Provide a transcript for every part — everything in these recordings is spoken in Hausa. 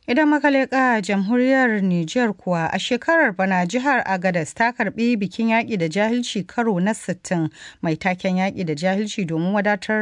Idan makaleka jamhuriyar Nijar kuwa a shekarar bana jihar Agadas ta karbi bikin yaƙi da jahilci karo na 60 mai taken yaƙi da jahilci domin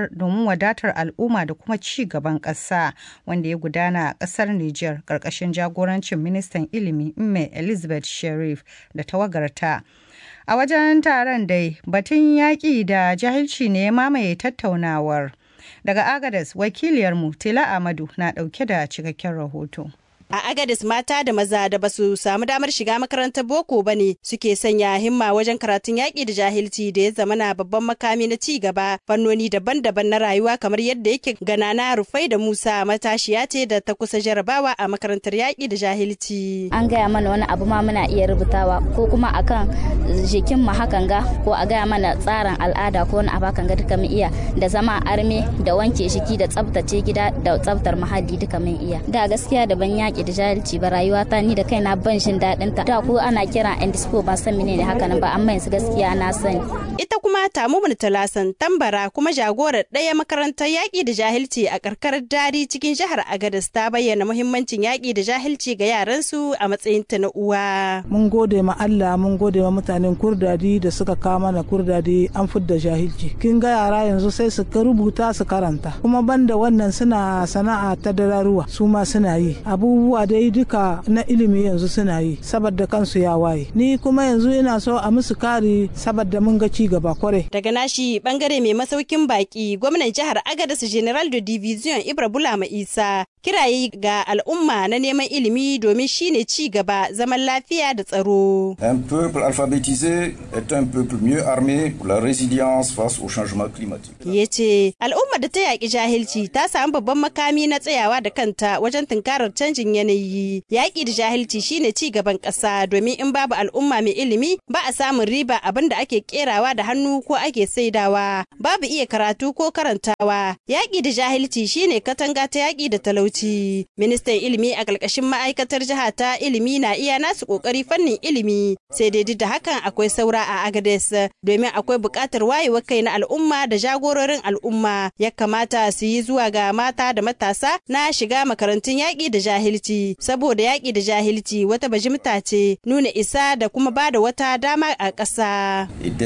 wadatar al'umma da kuma ci gaban ƙasa wanda ya gudana a ƙasar Nijar ƙarƙashin jagorancin ministan ilimi Mme Elizabeth Sherif da tawagarta. A wajen taron dai batun yaƙi da jahilci ne ya mamaye tattaunawar. Daga Agadez, wakiliyarmu Tila Amadu na ɗauke da cikakken rahoto. A Agadis mata da maza da basu samu damar shiga makarantar boko ba ne suke sanya himma wajen karatun yaƙi da jahilci da ya zama na babban makami na ci gaba fannoni daban-daban na rayuwa kamar yadda yake gana na rufai da Musa matashiya ce da ta kusa jarabawa a makarantar yaƙi da jahilci. An gaya mana wani abu ma muna iya rubutawa ko kuma akan jikin mu hakan ga ko a gaya mana tsarin al'ada ko wani abu hakan ga duka mun iya da zama arme da wanke shiki da tsaftace gida da tsaftar muhalli duka mun iya. Da gaskiya da ban yaƙi da jahilci ba rayuwa ta ni da kaina ban jin daɗin ta da ko ana kira indispo ban san menene haka nan ba amma yanzu gaskiya na sani ita kuma tamumun talasan tambara kuma jagorar ɗaya makarantar yaƙi da jahilci a karkarar dari cikin jihar agadas ta bayyana muhimmancin yaƙi da jahilci ga yaran su a matsayin ta na uwa mun gode ma Allah mun gode ma mutanen kurdadi da suka kawo mana kurdadi an fidda jahilci kin ga yara yanzu sai su rubuta su karanta kuma banda wannan suna sana'a ta dararuwa su ma suna yi abubuwa dai duka na ilimi yanzu suna yi saboda kansu ya waye ni kuma yanzu ina so a musu kari saboda mun ga ci gaba kware daga nashi bangare mai masaukin baki gwamnan jihar agadas general de division ibra bulama isa kiraye ga al'umma na neman ilimi domin shine ci gaba zaman lafiya da tsaro un peuple alphabétisé est un peuple mieux armé pour la résilience face au changement climatique ya ce al'umma da ta yaƙi jahilci ta samu babban makami na tsayawa da kanta wajen tunkarar canjin yanayi yaƙi da jahilci shine ci gaban ƙasa domin in babu al'umma mai ilimi ba a samun riba abin da ake kerawa da hannu ko ake saidawa babu iya karatu ko karantawa yaƙi da jahilci shine katanga ta yaƙi da talauci ministan ilimi a ƙarƙashin ma'aikatar jiha ta ilimi na iya nasu ƙoƙari fannin ilimi sai dai duk da hakan akwai saura a agades domin akwai buƙatar wayewar kai na al'umma da jagororin al'umma ya kamata su yi zuwa ga mata da matasa na shiga makarantun yaƙi da jahilci saboda yaƙi da jahilci wata bajimta ce nuna isa da kuma ba da wata dama a ƙasa.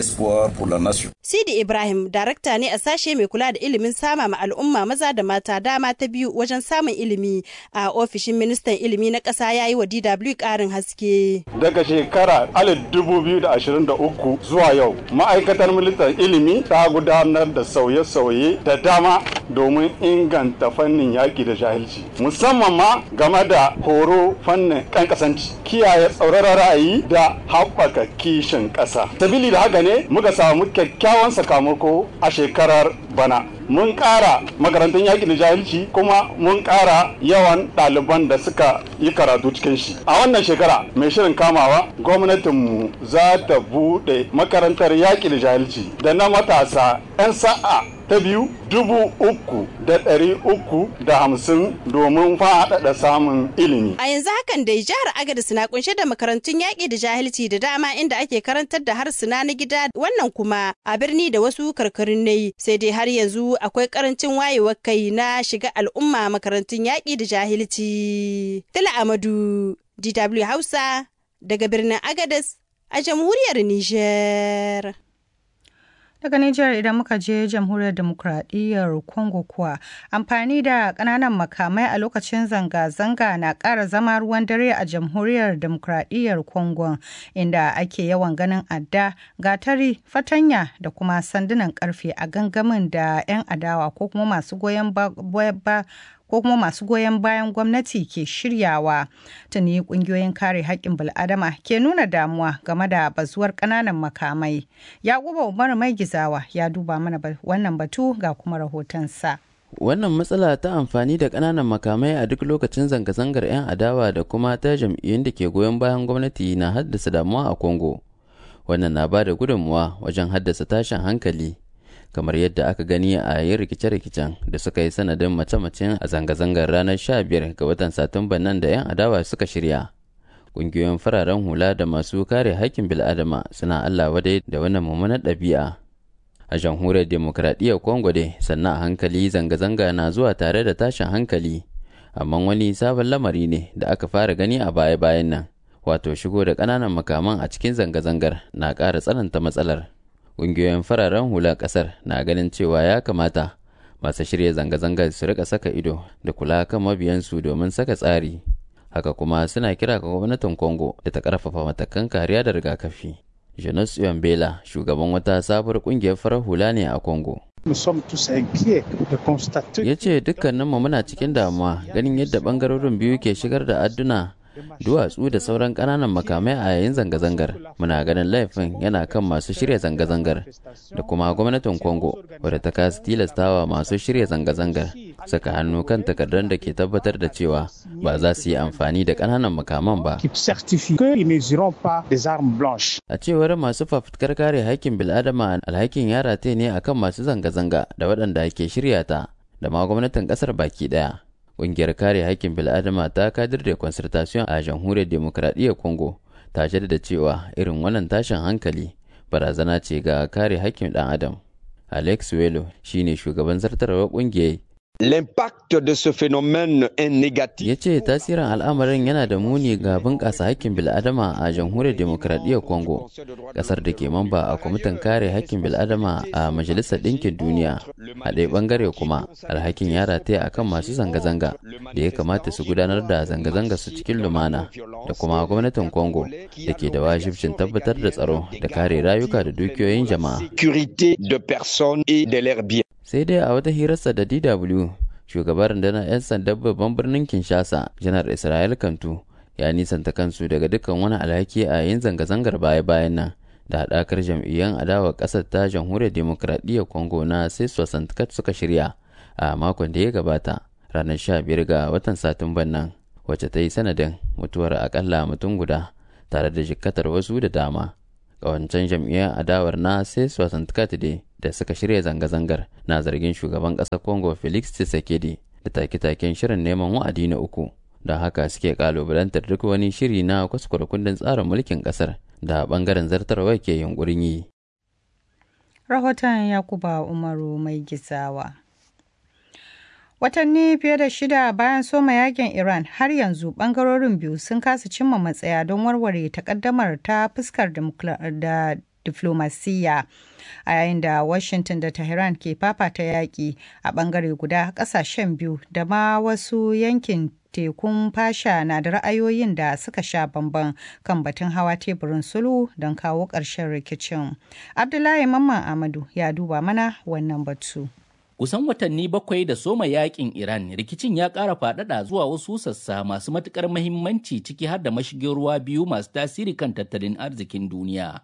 Sidi Ibrahim darakta ne a sashe mai kula da ilimin sama ma al'umma maza da mata dama ta biyu wajen samun ilimi a ofishin ministan ilimi na ƙasa ya yi wa DW ƙarin haske. Daga shekara 2023 zuwa yau ma'aikatar ministan ilimi ta gudanar da sauye-sauye da dama domin inganta fannin yaƙi da jahilci musamman ma game da horo fannin kan kasanci kiyaye tsauraran ra'ayi da haɓaka kishin ƙasa sabili da haka ne muka samu kyakkyawan sakamako a shekarar bana mun ƙara makarantun yaƙi da jahilci kuma mun ƙara yawan ɗaliban da suka yi karatu cikin shi a wannan shekara mai shirin kamawa gwamnatinmu za ta buɗe makarantar yaƙi da jahilci da na matasa 'yan sa'a ta biyu dubu uku da ɗari uku da hamsin domin faɗaɗa samun ilimi. A yanzu hakan dai jihar Agadez na kunshe da makarantun yaƙi da jahilci da dama inda ake karantar da harsuna na gida wannan kuma a birni da wasu karkarun ne sai dai har yanzu akwai karancin wayewar kai na shiga al'umma makarantun yaƙi da jahilci. Tila Amadu, DW Hausa, daga birnin Agadez a jamhuriyar Nijar. daga Nijar idan muka je jamhuriyar demokuraɗiyyar Congo kuwa amfani da ƙananan makamai a lokacin zanga-zanga na ƙara zama ruwan dare a jamhuriyar demokuraɗiyyar Congo inda ake yawan ganin adda gatari fatanya da kuma sandunan ƙarfe a gangamin da 'yan adawa ko kuma masu goyon ba ko kuma masu goyon bayan gwamnati ke shiryawa tuni kungiyoyin kare haƙƙin bil'adama ke nuna damuwa game da bazuwar ƙananan makamai yakuba umar mai gizawa ya duba mana wannan batu ga kuma rahotonsa wannan matsala ta amfani da ƙananan makamai a duk lokacin zanga-zangar 'yan adawa da kuma ta jam'iyyun da ke goyon bayan gwamnati na haddasa damuwa a congo wannan na ba da gudunmuwa wajen haddasa tashin hankali kamar yadda aka gani a yin rikice-rikicen da suka yi sanadin mace-macen a zanga-zangar ranar 15 ga watan satumba nan da 'yan adawa suka shirya ƙungiyoyin fararen hula da masu kare haƙƙin bil'adama suna allah wadai da wannan mummunar ɗabi'a a jamhuriyar demokradiyyar congo dai sannan a hankali zanga-zanga na zuwa tare da tashin hankali amma wani sabon lamari ne da aka fara gani a baya-bayan nan wato shigo da ƙananan makaman a cikin zanga-zangar na ƙara tsananta matsalar ƙungiyoyin fararen hula ƙasar na ganin cewa ya kamata masu shirya zanga-zangar su rika saka ido da kula kan mabiyansu domin saka tsari haka kuma suna kira ga gwamnatin congo da ta ƙarfafa matakan kariya da rigakafi janus bela shugaban wata sabuwar ƙungiyar farar hula ne a congo ya ce dukkaninmu muna cikin damuwa ganin yadda ɓangarorin biyu ke shigar da adduna duwatsu da sauran ƙananan makamai a yayin zanga-zangar muna ganin laifin yana kan masu shirya zanga-zangar da kuma gwamnatin congo wadda ta kasa tilastawa masu shirya zanga-zangar saka hannu kan takardar da ke tabbatar da cewa ba za su yi amfani da ƙananan makaman ba a cewar masu fafutukar kare haƙƙin bil'adama alhakin ya rataye ne akan masu zanga-zanga da waɗanda ke shirya ta da ma gwamnatin ƙasar baki ɗaya Ƙungiyar kare haƙƙin bil'adama ta kadir da concertation a jamhuriyar demokradiyyar Congo ta jaddada cewa irin wannan tashin hankali barazana ce ga kare haƙƙin ɗan adam. Alex Welo shine shugaban zartarwar ƙungiyar L'impact de ce phénomène est négatif. Ya ce tasirin al'amarin yana da muni ga bunƙasa hakkin bil'adama a jamhuriyar demokradiyyar Congo, ƙasar da ke mamba a kwamitin kare hakkin bil'adama a Majalisar Ɗinkin Duniya. A ɗaya ɓangare kuma, alhakin ya rataya a kan masu zanga-zanga da ya kamata su gudanar da zanga-zanga su cikin lumana da kuma gwamnatin Congo da ke da wajibcin tabbatar da tsaro da kare rayuka da dukiyoyin jama'a. Sécurité de personnes et de leurs biens. sai dai a wata hirarsa da dw shugaban rundunar 'yan sandan babban birnin kinshasa janar israel kantu ya nisanta kansu daga dukkan wani alhaki a yin zanga-zangar baya-bayan nan da haɗakar jam'iyyar adawa ƙasar ta jamhuriyar demokradiyyar congo na seso santikat suka shirya a makon da ya gabata ranar 15 ga watan satumban nan wacce ta yi sanadin mutuwar akalla mutum guda tare da jikkatar wasu da dama wancan jam'iyyar adawar na seso santikat da suka shirya zanga-zangar na zargin shugaban ƙasar congo felix tshisekedi da take-taken shirin neman wa'adi na uku don haka suke kalubalantar duk wani shiri na kwaskwara kundin tsarin mulkin ƙasar da ɓangaren zartarwa ke yunkurin yi rahoton yakuba umaru mai gizawa Watanni fiye da shida bayan soma yakin Iran har yanzu bangarorin biyu sun kasa cimma matsaya don warware takaddamar ta fuskar da diflomasiyya a yayin da Washington da Tehran ke fafata yaƙi a ɓangare guda ƙasashen biyu da ma wasu yankin tekun fasha na da ra'ayoyin da suka sha bamban kan batun hawa teburin sulhu don kawo ƙarshen rikicin. Abdullahi Mamman Amadu ya duba mana wannan batu. Kusan watanni bakwai da soma yakin Iran rikicin ya ƙara faɗaɗa zuwa wasu sassa masu matuƙar mahimmanci ciki har da mashigin ruwa biyu masu tasiri kan tattalin arzikin duniya.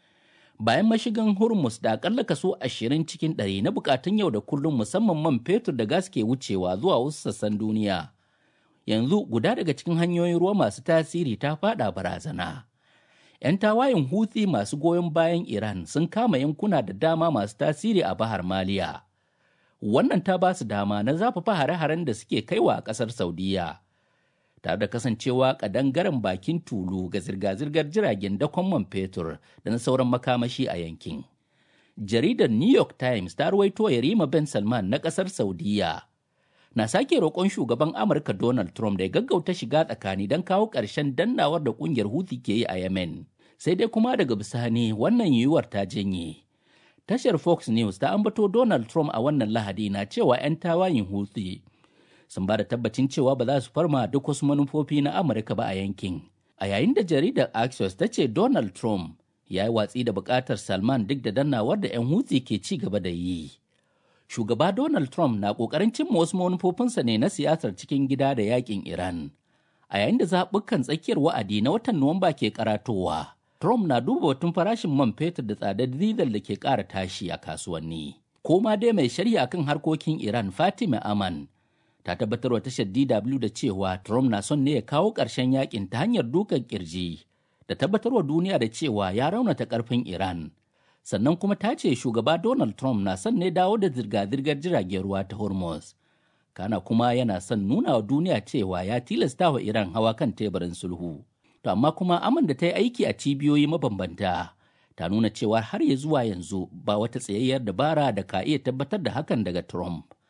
bayan mashigin hormuz da akalla kaso ashirin cikin ɗari na bukatun yau da kullum musamman man fetur da gas ke wucewa zuwa wasu sassan duniya yanzu guda daga cikin hanyoyin ruwa masu tasiri ta fada barazana 'yan tawayen huthi masu goyon bayan iran sun kama yankuna da dama masu tasiri a bahar maliya wannan ta ba su dama na zafafa hare-haren da suke kaiwa a ƙasar saudiya tare da kasancewa kadangaren bakin tulu ga zirga-zirgar jiragen dakon man fetur da na sauran makamashi a yankin. Jaridar New York Times ta ruwaito Yarima Ben Salman na kasar Saudiya. Na sake roƙon shugaban Amurka Donald Trump da ya gaggauta shiga tsakani don kawo ƙarshen dannawar da ƙungiyar Houthi ke yi a Yemen. Sai dai kuma daga bisani wannan yiwuwar ta janye. Tashar Fox News ta ambato Donald Trump a wannan Lahadi na cewa 'yan tawayin Houthi sun ba da tabbacin cewa ba za su farma duk wasu manufofi na Amurka ba a yankin. A yayin da jaridar Axios ta ce Donald Trump ya yi watsi da bukatar Salman duk da dannawar da 'yan Houthi ke ci gaba da yi. Shugaba Donald Trump na ƙoƙarin cimma wasu manufofinsa ne na siyasar cikin gida da yakin Iran. A yayin da zaɓukan tsakiyar wa'adi na watan Nuwamba ke karatowa, Trump na duba batun farashin man fetur da tsadar dizal da ke ƙara tashi a kasuwanni. Koma dai mai shari'a kan harkokin Iran Fatima Aman ta tabbatar wa tashar DW da cewa Trump na son ne ya kawo ƙarshen yakin ta hanyar dukan kirji da tabbatar wa duniya da cewa ya raunata ƙarfin Iran. Sannan kuma ta ce shugaba Donald Trump na son ne dawo da zirga-zirgar jiragen ruwa ta Hormuz. Kana kuma yana son nuna wa duniya cewa ya tilasta wa Iran hawa kan teburin sulhu. To amma kuma aman da ta yi aiki a cibiyoyi mabambanta ta nuna cewa har ya zuwa yanzu ba wata tsayayyar dabara da ka iya tabbatar da hakan daga Trump.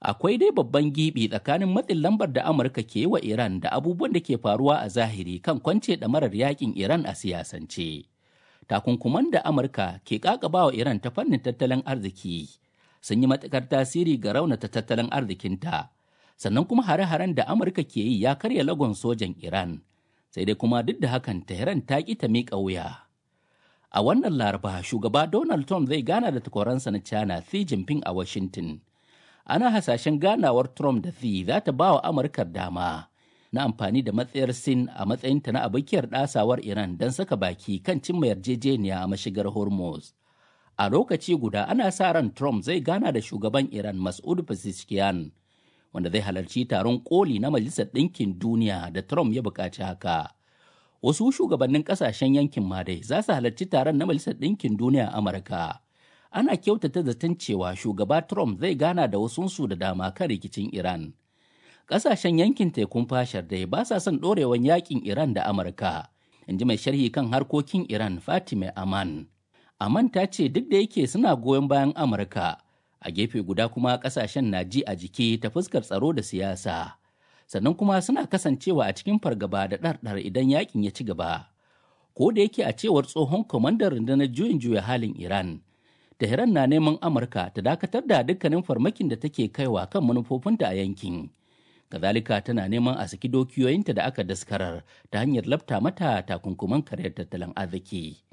akwai dai babban gibi tsakanin matsin lambar da amurka ke wa iran da abubuwan da ke faruwa a zahiri kan kwance ɗamarar yakin iran a siyasance takunkuman da amurka ke kakaba wa iran ta fannin tattalin arziki sun yi matukar tasiri ga raunata tattalin arzikinta sannan kuma hare-haren da amurka ke yi ya karya lagon sojan iran sai dai kuma duk da hakan tehran ta ƙi ta miƙa wuya a wannan laraba shugaba donald trump zai gana da takwaransa na china xi jinping a washington ana hasashen ganawar trump da xi za ta ba wa amurkar dama na amfani da matsayar sin a matsayinta na abokiyar ɗasawar iran don saka baki kan cimma yarjejeniya a mashigar hormuz a lokaci guda ana sa ran trump zai gana da shugaban iran mas'ud pezeshkian wanda zai halarci taron koli na majalisar ɗinkin duniya da trump ya buƙaci haka wasu shugabannin ƙasashen yankin ma dai za su halarci taron na majalisar ɗinkin duniya a amurka ana kyautata zaton cewa shugaba trump zai gana da wasunsu da dama kan rikicin iran ƙasashen yankin tekun fashar dai ba sa son ɗorewan yakin iran da amurka in ji mai sharhi kan harkokin iran fatime aman aman ta ce duk da yake suna goyon bayan amurka a gefe guda kuma ƙasashen na ji a jiki ta fuskar tsaro da siyasa sannan kuma suna kasancewa a cikin fargaba da ɗarɗar idan yakin ya ci gaba ko da yake a cewar tsohon kwamandan rundunar juyin juya halin iran Tehran na neman Amurka ta dakatar da dukkanin farmakin da take kaiwa kan manufofinta a yankin. Kazalika tana neman a saki dokiyoyinta da aka daskarar ta hanyar labta mata takunkuman karyar tattalin arziki.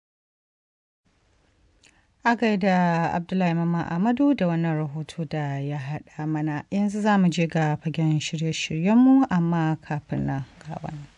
A gaida Abdullahi Mama Amadu da wannan rahoto da ya haɗa mana yanzu za mu je ga fagen shirye-shiryenmu amma kafin nan ga wannan.